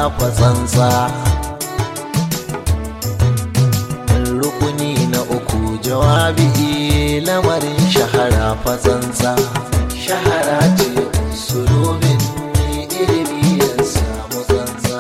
fa tsantsa rukuni na uku jawabi lamarin shahara fa tsantsa shahara ce sulubin ilimi ya samu tsantsa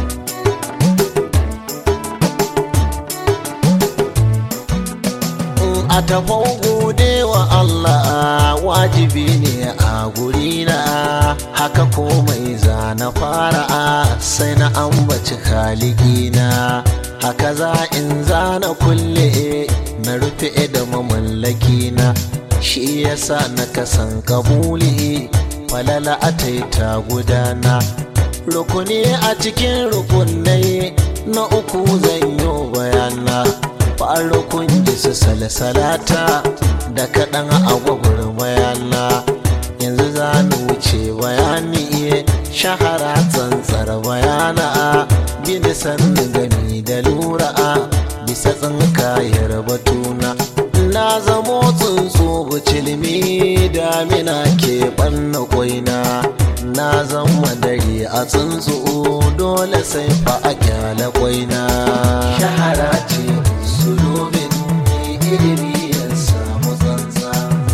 a tafau gode wa Allah wajibi ne a gurina haka komai zana fara sai na ambaci kaligina haka za in zana kulle na rufe da mamallakina shi yasa na kasan kabuli falala a taita gudana rukuni a cikin rukunai na uku zan yi bayana farukun jisu salsalata da kaɗan agwagwar bayana yanzu za ni wuce bayani shahara tsantsar bayana gini sannu gani da lura bisa tsinkayar batuna na zamo tsuntsu bucilmi damina ke ɓanna kwaina na zama dare a tsuntsu dole sai fa a kyala kwaina shahara ce sulubin ilimi ya samu tsantsa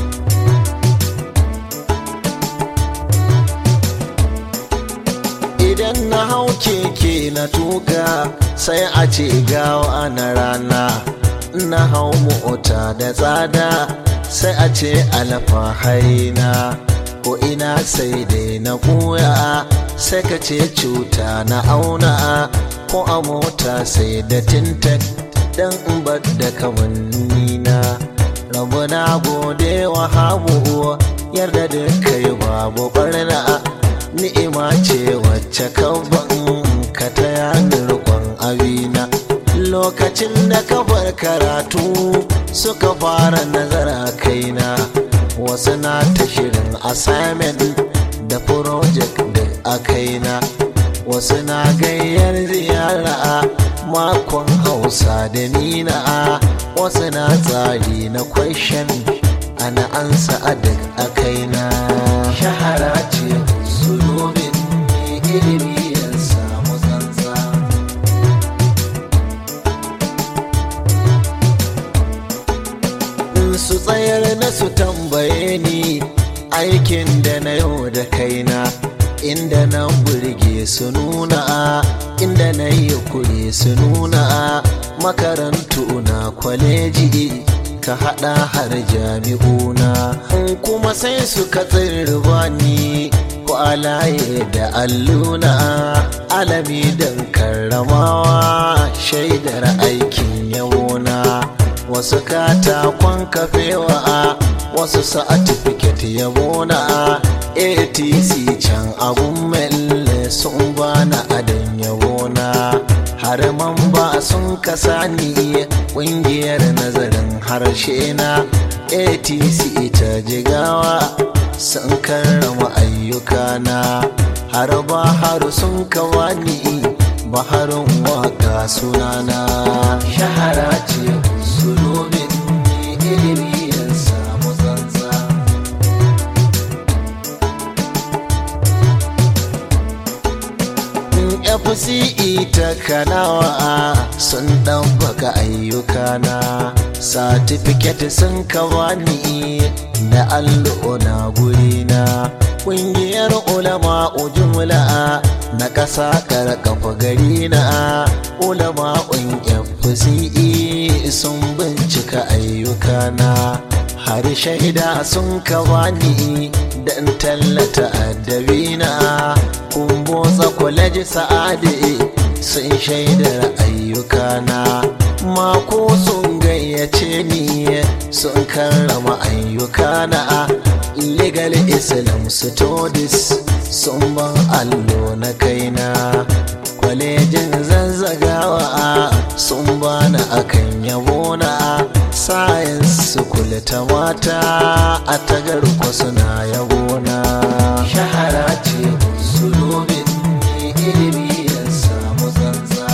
idan na hau keke na tuka sai a ce gawa na rana na hau mota da tsada sai a ce alfahari ko ina sai dai na koya sai ka ce cuta na auna ko a mota sai da tintek dan in bar da kamanni na rabu na gode wa habu yarda da kai babu barna ni'ima ce wacce ban ka ta rikon abina lokacin da kafar karatu suka fara nazara kaina wasu na ta shirin assignment da project da a kaina wasu na gayyar ziyara makon hausa da nina wasu na tsari na question ana ansa adak a kaina shahara ce sulubin ilimi ya samu tsantsa su tsayar na su tambaye ni aikin da na yau da kaina inda na burge su nuna inda na yi kure su nuna makarantu na kwaleji ka hada har jami'una kuma sai su katsir ni ko alaye da alluna alami don karramawa shaidar aikin yawona wasu katakon kafewa wasu sa'atifiket yabona atc can abun melle sun bana adan yabona har man ba sun kasa ni kungiyar nazarin harshe na atc ta jigawa sun karrama ayyukana har ba har sun kawani baharin waka sunana shahara ce sulubin ilimi ya samu tsantsa fce ta kanawa sun ɗabbaka ayyukana satifiket sun kawani da allo na gurina ƙungiyar ulama ujumla na ƙasa karkafa gari na ulama fce sun bincika ayyukana har shaida sun kawani dan tallata addabina kun motsa kwaleji sa'adi sun shaidar ayyukana mako sun gayyace ni sun karrama ayyukana legal islam studies sun ban allo na kaina kwalejin zazzagawa sun bani akan yabona science kula ta mata a tagar suna yabona shahara ce sulubin ilimi ya samu tsantsa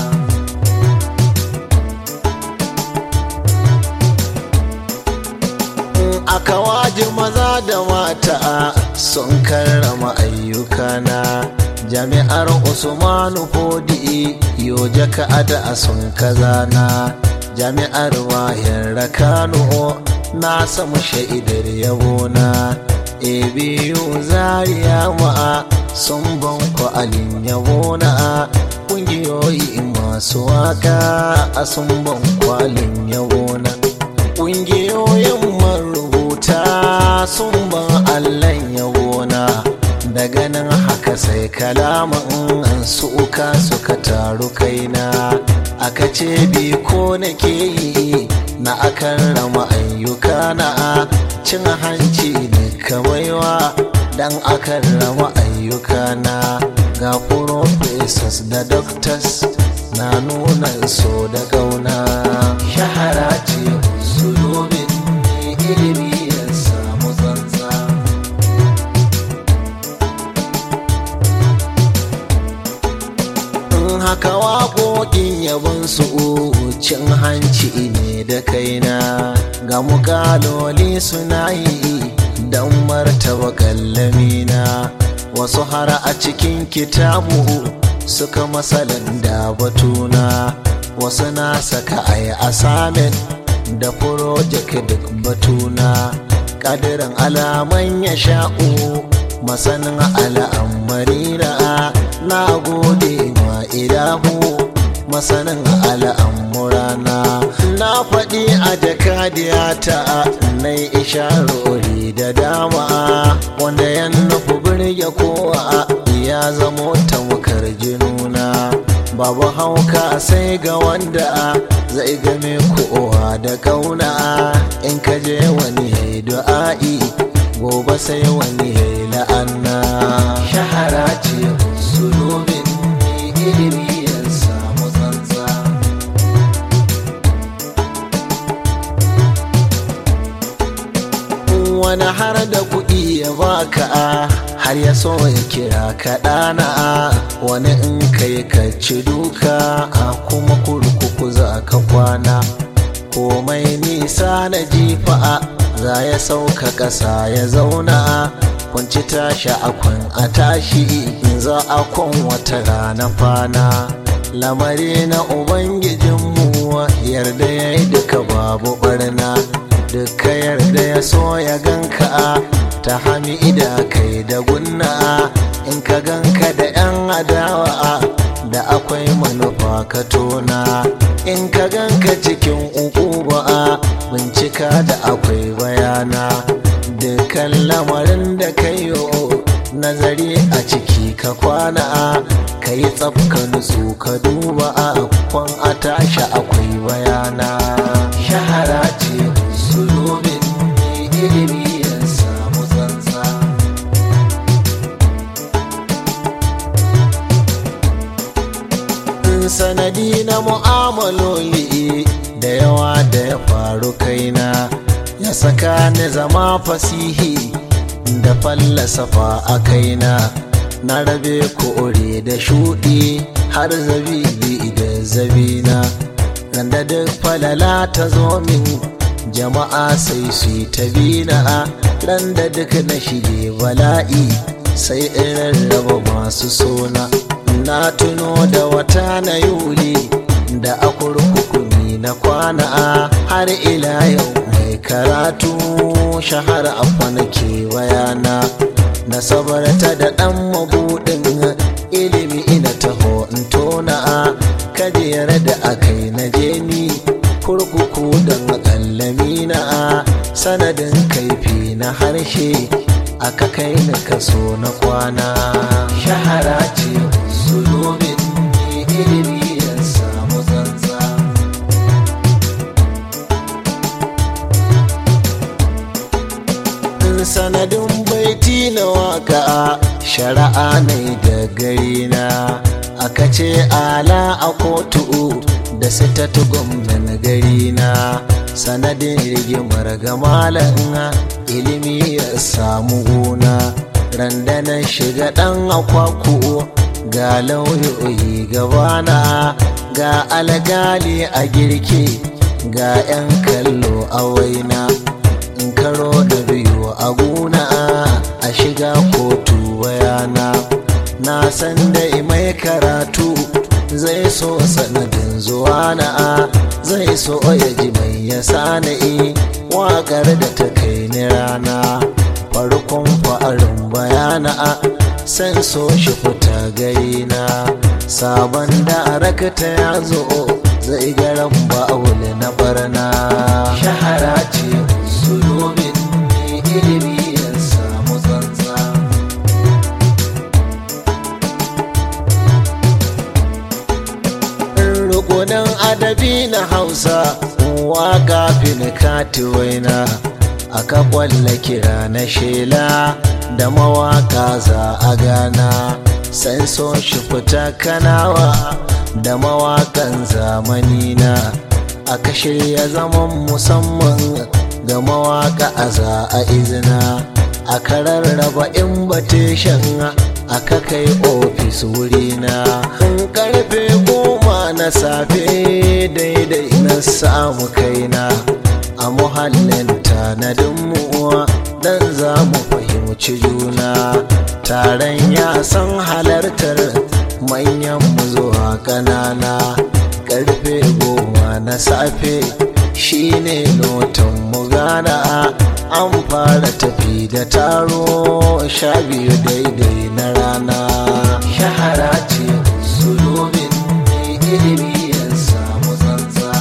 aka waji maza da mata sun karrama ayyukana jami'ar usmanu fodi yo jaka ada sun kazana jami'ar wayar kano na samu sha'idar yabona ebiyu zariya ma'a sun ban kwalin yabona ƙungiyoyi masu waka a sun ban kwalin yabona ƙungiyoyin marubuta sun ban allan yabona daga nan haka sai kalaman suka suka taru kaina aka ce bi ko nake yi na akan rama ayyuka na cin hanci ne kamaiwa dan akan rama ayyuka na ga professors da doctors na nuna so da gauna shahara ce usulubin ne ilimi ya samu zanza haka waƙoƙin yabon su cin hanci ne da kaina ga mukaloli suna yi don martaba kallamina wasu har a cikin kitabu suka masalan da batuna wasu na saka a yi asamin da project duk batuna ƙadirin alaman ya sha'u masanin al'amarina na gode ma ilahu masanin al'amurana na faɗi a jakadiyata na isharori da dama wanda ya nufi birge kowa ya zamo tamkar jinuna babu hauka sai ga wanda zai game kowa da kauna in ka je wani ya yi du'a'i gobe sai wani ya yi la'anna shahara ce sulubin ilimi ya samu tsantsa wani har da kuɗi ya baka har ya so ya kira ka ɗana wani in kai ka ci duka kuma kurkuku za ka kwana komai nisa na jifa za ya sauka ƙasa ya zauna kwanci tashi akwan a tashi za a kwan wata rana fana lamari na ubangijinmu yarda ya yi duka babu barna duka yarda ya so ya ganka ta hamida kai da gunna in ka ganka da 'yan adawa da akwai manufa ka tona in ka ganka cikin uku ba bincika da akwai bayana dukkan lamarin da kayo nazari a ciki ka kwana ka yi tsafka nutsu ka duba a kwan a tashi akwai bayana shahara ce sulubin ilimi ya samu tsantsa sanadi na mu'amaloli da yawa da ya faru kaina ya saka ni zama fasihi da fallasafa a kaina na rabe kore da shuɗi har zabibi da zabina randa duk falala ta zo min jama'a sai su yi ta bina randa duk na shige bala'i sai in rarraba masu sona na tuno da wata na yuli da a kurkukumi na kwana har ila yau mai karatu shahara a kwanake bayana na sabarta da ɗan mabuɗin ilimi ina taho in tona kajiyar da akai na jeni kurkuku don kallami na sanadin kaifi na harshe aka kai na kaso na kwana shahara ce sulubin ilimi ya samu zanza sanadin baiti na waka shari'a ne da gari na aka ce ala a kotu da sitatu gwamnan gari na sanadin rigimar gamalan ilimi ya samu gona randanan shiga dan akwaku ga lauyoyi gabana ga algali a girke ga 'yan kallo a waina in karo da biyu a gona a shiga kotu bayana na san so ya ji mai ya sana'i waƙar da ta kai ni rana farkon fa'arin bayana san so shi fita gari na sabon da rakata ya zo zai garan ba'ul na barna shahara ce sulubin ilimi ya samu tsantsa rukunin adabi na hausa waka finikati waina aka kwalla kira na shela da mawaka za a gana san so shi fita kanawa da mawakan zamani na aka shirya zaman musamman ga mawaka a za a izina aka rarraba invitation aka kai ofis wurina karfe goma na safe daidai na samu kaina a muhallin tanadin mu'uwa dan za mu fahimci juna taron ya san halartar manyan mu zuwa ƙanana karfe goma na safe shine lotan mu gana an fara tafi da taro sha biyu daidai na rana shahara ce sulubin ilimi ya samu tsantsa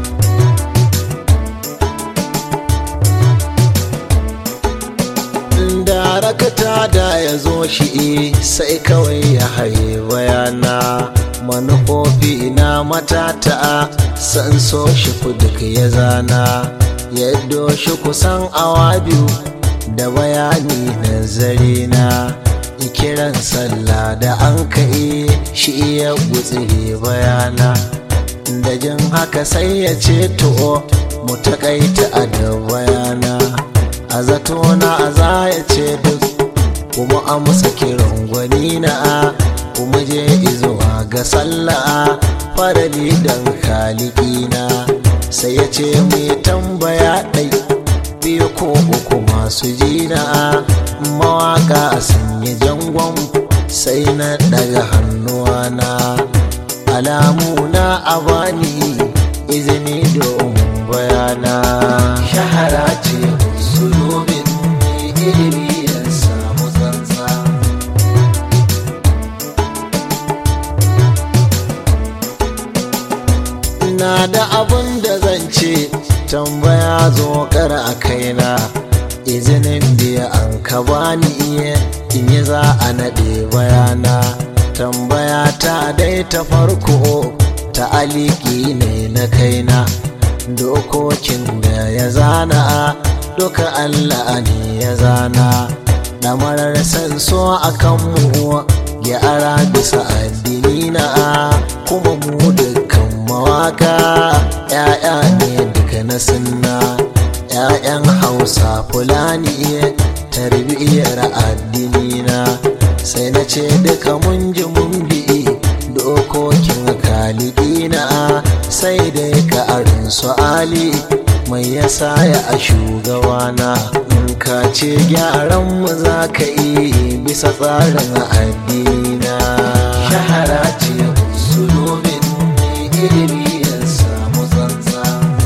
darakta da ya zo shi sai kawai ya haye bayana manufofi na matata san so shi duk ya zana yadda shi kusan awa biyu da bayani nazari na kiran sallah da an kai shi ya gutsire bayana da jin haka sai ya ce to mu takaita a da bayana a zato na a za ya ce duk kuma amsa kiran gwani na kuma je izuwa ga sallah farali dan kalikina sai ya ce mai tambaya ɗai biyu ko uku masu jina mawaka sun yi jangon sai na daga hannuwana alamu na abani izini domin bayana shahara ce sulubin ilimi ya samu tsantsa na da abin da zan ce tambaya zo kar a kaina izinin biya an ka bani iya in yi za a naɗe bayana tambaya ta dai ta farko ta aliki ne na kaina dokokin da ya zana duka allah ne ya zana ɗamarar sanso a kanmu ya ara bisa addini na kuma mu dukkan mawaka ‘ya'ya ne duka na sunna ‘ya'yan hausa fulani tarbiyyar addini na sai na ce duka mun ji mun bi dokokin kalidina sai dai ka arin su ali mai yasa ya a shugabana in ka ce gyaran mu za ka yi bisa tsarin addina shahara ce sulubin ilimi ya samu tsantsa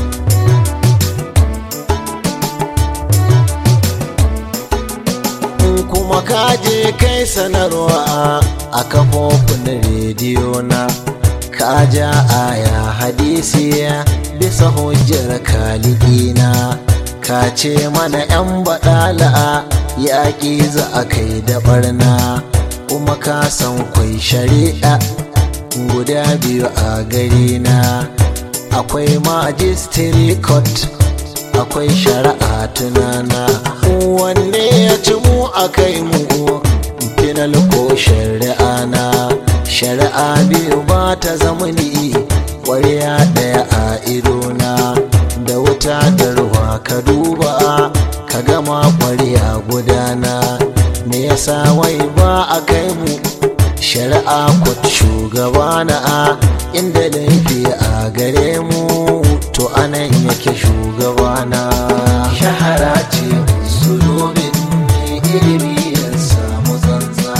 kuma kaje kai sanarwa a kafofin rediyo na ka ja aya hadisi bisa hujjar kalikina ka ce mana 'yan baɗala yaƙi za a kai da barna kuma ka san kwai shari'a guda biyu a gari na akwai majistiri court akwai shari'a tunana wanne ya ci mu a kai mu final ko shari'a na shari'a biyu ba ta zamani ƙwarya ɗaya a idona da wuta da ruwa ka duba ka gama ƙwarya gudana me yasa wai ba a kai mu shari'a kwat shugabana inda laifi a gare mu to anan yake shugabana shahara ce sulubin ilimi ya samu tsantsa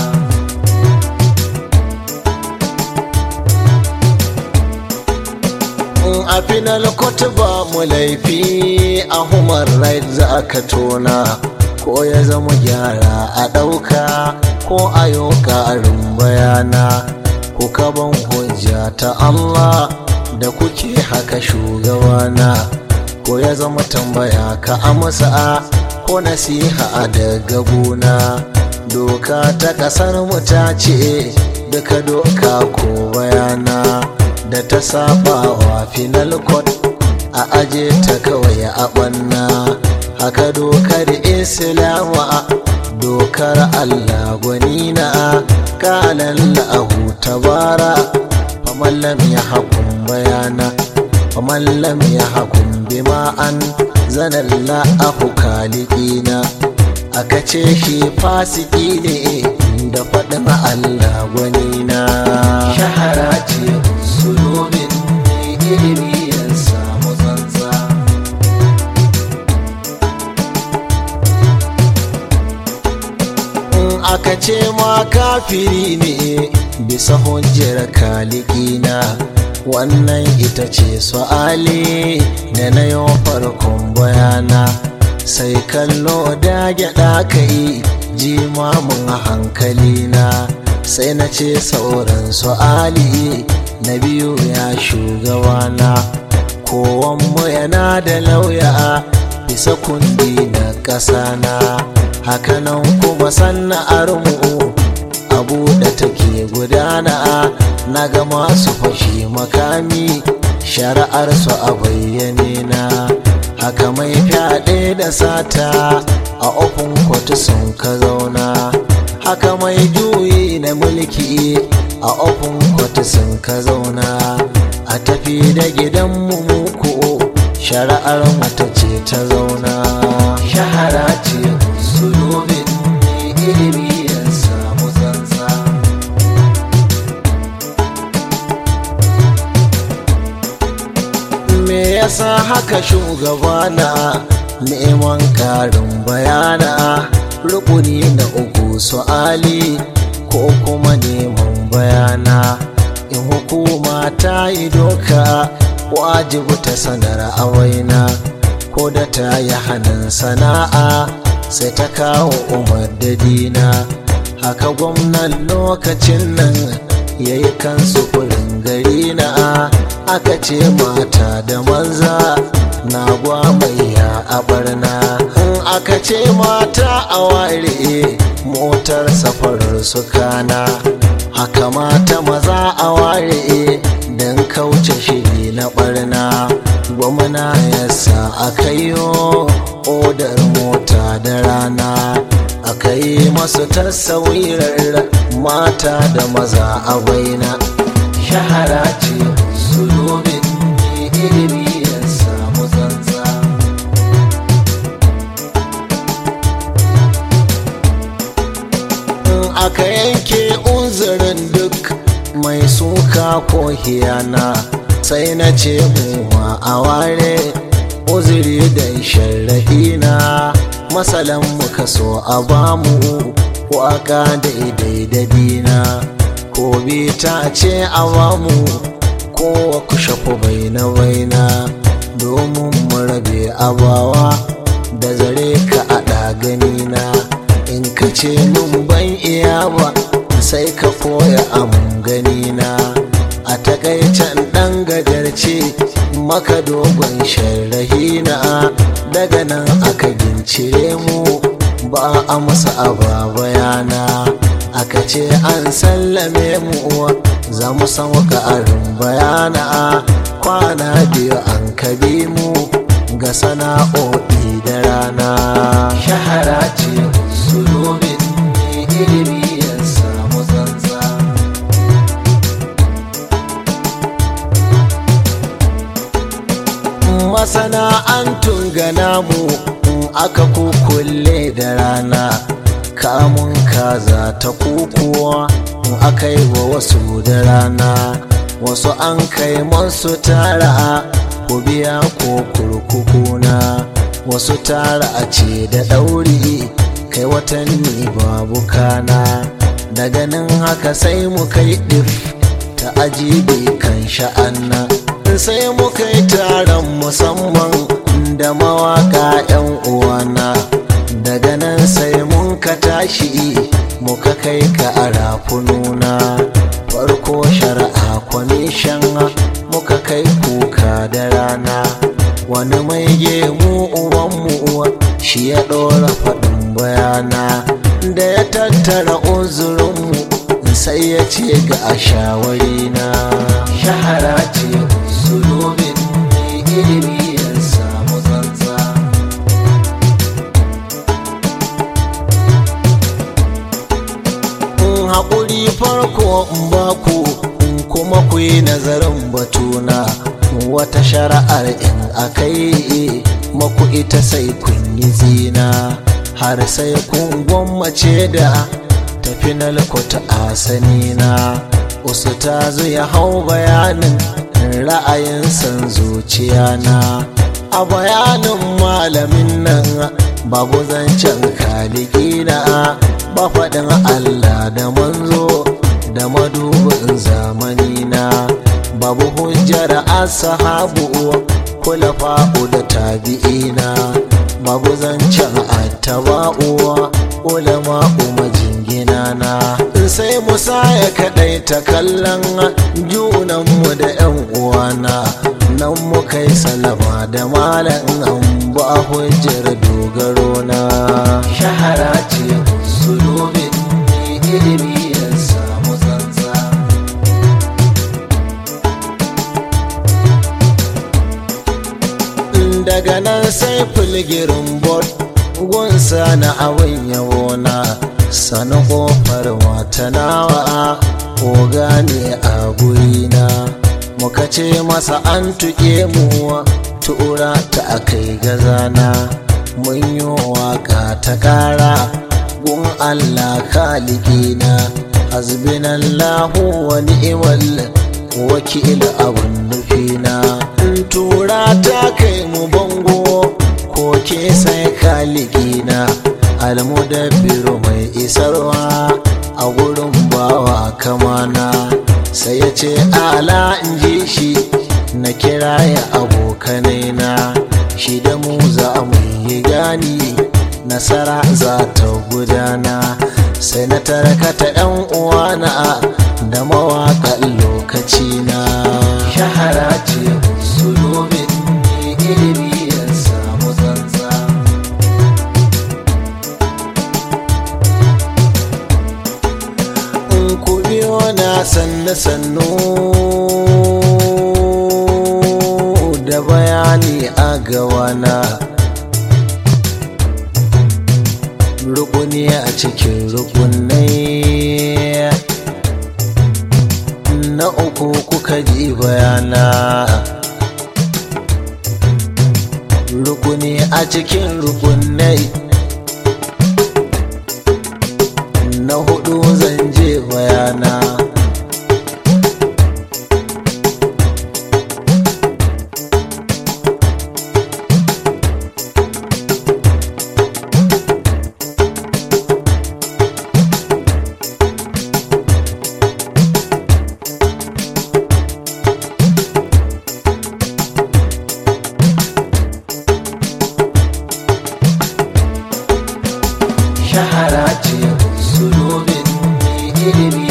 a final court samu laifi a human right za ka tona ko ya zama gyara a ɗauka ko a yau ƙarin bayana ku kaban hujja ta Allah da kuke haka shugabana ko ya zama tambaya ka amsa ko nasiha daga gona doka ta ƙasar mu ta ce duka doka ko bayana da ta saba wa final court a aje ta kawai a ɓanna haka dokar islama dokar allah gwanina kalan lahu tabara faman lam ya hakun bayana faman lam ya hakun bima an zanalla ahu kalikina aka ce shi fasiki ne da faɗin allah gwanina shahara ce sulubin ilimi ya samu zanza aka ce ma kafiri ne bisa hujjar kalikina wannan ita ce su'ali da na yau farkon bayana sai kallo da gyaɗa ka yi jimamin hankalina sai na ce sauran su'ali na biyu ya shugabana kowanmu yana da lauya bisa kundi na ƙasana hakanan kuma sana'ar mu abu da take gudana na ga masu fashi makami shari'ar su a bayyane na haka mai fyaɗe da sata a ofin kotu sun ka zauna haka mai juyi na mulki a ofin kotu sun ka zauna a tafi da gidan mu muku shari'ar mata ce ta zauna shahara ce sulubin ilimi ya samu zanza me yasa haka shugabana neman karin bayana rukuni na uku su'ali ko kuma neman bayana in hukuma ta yi doka wajibu ta sanar a waina ko da ta yi hannun sana'a sai ta kawo umar da dina haka gwamnan lokacin nan ya yi kansu kurin gari na aka ce mata da manza na gwamaya a barna in aka ce mata a ware motar safarar su kana haka mata maza a ware don kauce shiri na barna gwamna ya sa aka yi odar mota da rana aka yi masu tasawirar mata da maza a baina shahara ce sulubin ilimi ya samu zanza aka yanke unzurin duk mai suka ko hiyana sai na ce mu a ware uzuri da sharrahina masalan muka so a bamu waka daidai da dina ko ta ce a bamu ko ku shafu baina baina domin mu rabe abawa da zare ka a ganina in ka ce mun ban iya ba sai ka koya amun ganina a takaicen ɗan gajarce maka dogon sharrahina daga nan aka gincire mu ba a masa aba bayana aka ce an sallame mu za mu samu ƙarin bayana kwana biyu an kabi mu ga sana'o'i da rana shahara ce sulubin ilimi ya samu zanza masana'antun gana mu aka kukulle da rana kamun kaza ta kukuwa aka yi wa wasu da rana wasu an kai masu tara ku biya ko kurkukuna wasu tara a ce da ɗauri kai watanni babu kana daga nan haka sai mu kai ɗif ta ajibi kan sha'anna sai muka yi taron musamman da mawaka 'yan uwana daga nan sai mun ka tashi muka kai ka a rafununa farko shari'a kwamishan muka kai kuka da rana wani mai gemu uwanmu shi ya ɗora faɗin bayana da ya tattara uzurinmu sai ya ce ga a shawarina shahara ce uzuromin mai ilimi ya samu tsantsa in haƙuri farko in baku in kuma ku yi nazarin batuna wata shari'ar in akai maku ita sai kun yi zina har sai kun gwammace da tafi na lakota a sanina usu ta ya hau bayanin ra'ayin san zuciya na a bayanin malamin nan babu zancen kalikina ba faɗin allah da manzo da madubin zamani na babu hujjar asahabu kulafa'u da tabi'ina babu zancen attaba'u ulama'u majingina na sai musa ya kaɗai ta kallon junanmu da 'yan uwana nan muka yi salama da malam an ba hujjar dogaro na shahara ce usulubin ilimi ya samu tsantsa daga nan sai filgirin bot gunsa na abin yawona sani kofar matanawa ko gane a gurina muka ce masa an tuƙe mu tura ta akai gazana mun yi waka ta ƙara gun allah kalikina hasbinallahu wa ni'mal wakil abun nufina tura ta kai mu bango ko ke sai kalikina almudabbiru mai isarwa a gurin bawa kamana sai ya ce ala in ji shi na kira ya abokanai na shi da mu za mu yi gani nasara za ta gudana sai na tarakata yan uwana da mawaƙan lokaci na shahara ce usulubin ilimi ya samu tsantsa in ku biyo na sannu sannu da bayani a gawana rukuni a cikin rukunai na uku kuka ji bayana rukuni a cikin rukunai na hudu zan je bayana shahara ce usulubin ilimi